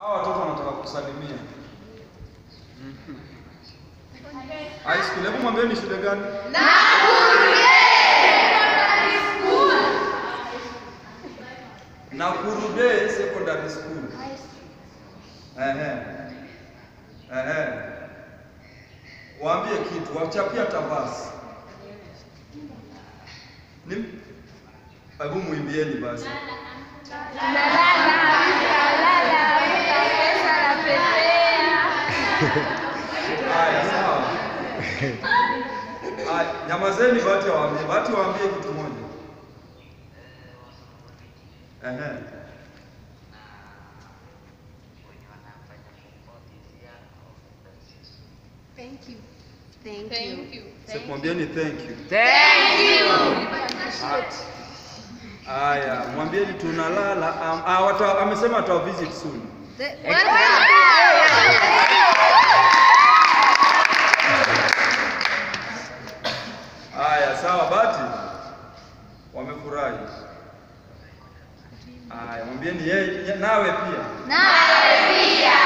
Hawa watoto wanataka kusalimia. High school. Hebu mwambie ni shule gani? Nakuru Day Secondary School. Ehe. Ehe. Waambie kitu, wachapia tabasi. Ni Hebu muimbieni basi. Haya, sawa. Haya, nyamazeni Bahati waambie. Bahati waambie kitu moja. Ehe. Thank you. Thank Thank you. you. Sikumwambieni thank you. Thank you. Haya, mwambieni tunalala. Um, ah, wata, amesema ata visit soon. The- Haya, sawa Bahati. Wamefurahi. Haya, mwambieni yeye nawe pia. Nawe pia.